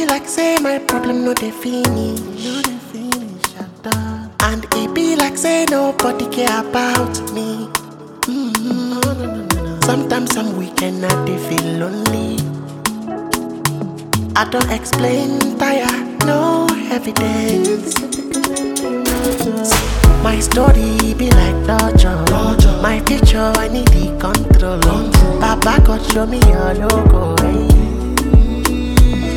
be like say my problem no dey finish. No dey finish at all. And it be like say nobody care about me. Mm-hmm. Sometimes some weekend I dey feel lonely. I don't explain, tire, no evidence. My story be like torture. My future, I need the control. Baba God show me your logo. Hey.